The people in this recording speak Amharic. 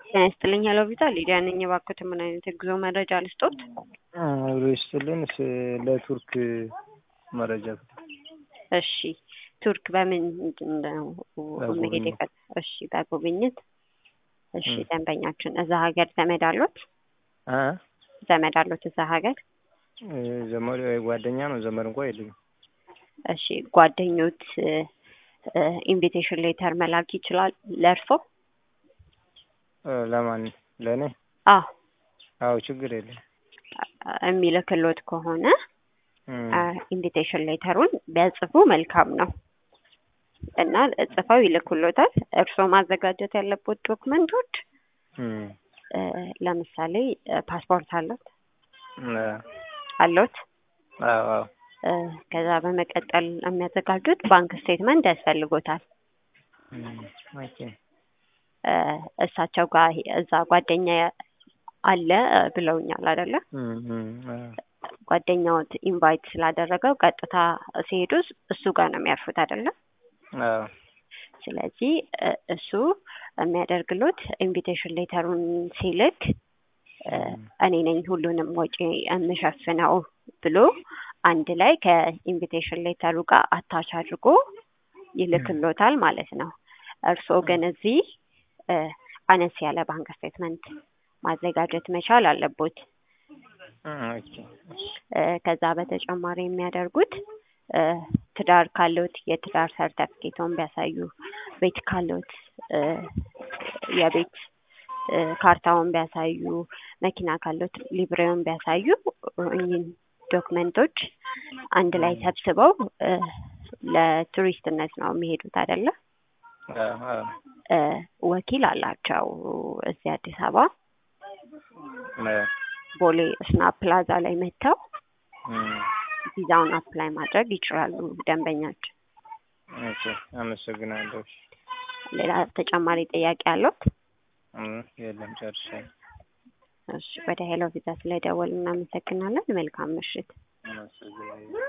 ጤና ይስጥልኝ ሄሎ ቪዛ ሊዲያ ነኝ። እባክዎት ምን አይነት የጉዞ መረጃ ልስጦት? አብሮ ይስጥልን። ለቱርክ መረጃ እሺ ቱርክ በምን ነው መሄድ የፈ እሺ በጉብኝት እሺ ደንበኛችን እዛ ሀገር ዘመድ አሉት? አ ዘመድ አሉት እዛ ሀገር? ዘመድ ጓደኛ ነው ዘመድ እንኳ የለኝም። እሺ ጓደኞት ኢንቪቴሽን ሌተር መላክ ይችላል ለእርሶ? ለማን ለእኔ? አዎ አዎ ችግር የለም። የሚልክሎት ከሆነ ኢንቪቴሽን ሌተሩን ቢያጽፉ መልካም ነው እና ጽፈው ይልኩሎታል። እርስዎ ማዘጋጀት ያለበት ዶክመንቶች ለምሳሌ ፓስፖርት አለት አሎት? አዎ አዎ። ከዛ በመቀጠል የሚያዘጋጁት ባንክ ስቴትመንት ያስፈልጎታል። ኦኬ እሳቸው ጋር እዛ ጓደኛ አለ ብለውኛል አይደለ? ጓደኛዎት ኢንቫይት ስላደረገው ቀጥታ ሲሄዱ እሱ ጋር ነው የሚያርፉት አይደለ? አዎ። ስለዚህ እሱ የሚያደርግሎት ኢንቪቴሽን ሌተሩን ሲልክ እኔ ነኝ ሁሉንም ወጪ የምሸፍነው ብሎ አንድ ላይ ከኢንቪቴሽን ሌተሩ ጋር አታች አድርጎ ይልክሎታል ማለት ነው። እርስዎ ግን እዚህ አነስ ያለ ባንክ ስቴትመንት ማዘጋጀት መቻል አለቦት። ከዛ በተጨማሪ የሚያደርጉት ትዳር ካሎት የትዳር ሰርተፍኬቶን ቢያሳዩ፣ ቤት ካሎት የቤት ካርታውን ቢያሳዩ፣ መኪና ካሎት ሊብሬውን ቢያሳዩ እኚህን ዶክመንቶች አንድ ላይ ሰብስበው ለቱሪስትነት ነው የሚሄዱት አይደለ? ወኪል አላቸው እዚህ አዲስ አበባ ቦሌ ስናፕ ፕላዛ ላይ መጥተው ቪዛውን አፕላይ ማድረግ ይችላሉ ደንበኛችን። ኦኬ አመሰግናለሁ። ሌላ ተጨማሪ ጥያቄ አለዎት? የለም ጨርሻለሁ። እሺ ወደ ሄሎ ቪዛ ስለደወል እናመሰግናለን። መልካም ምሽት። አመሰግናለሁ።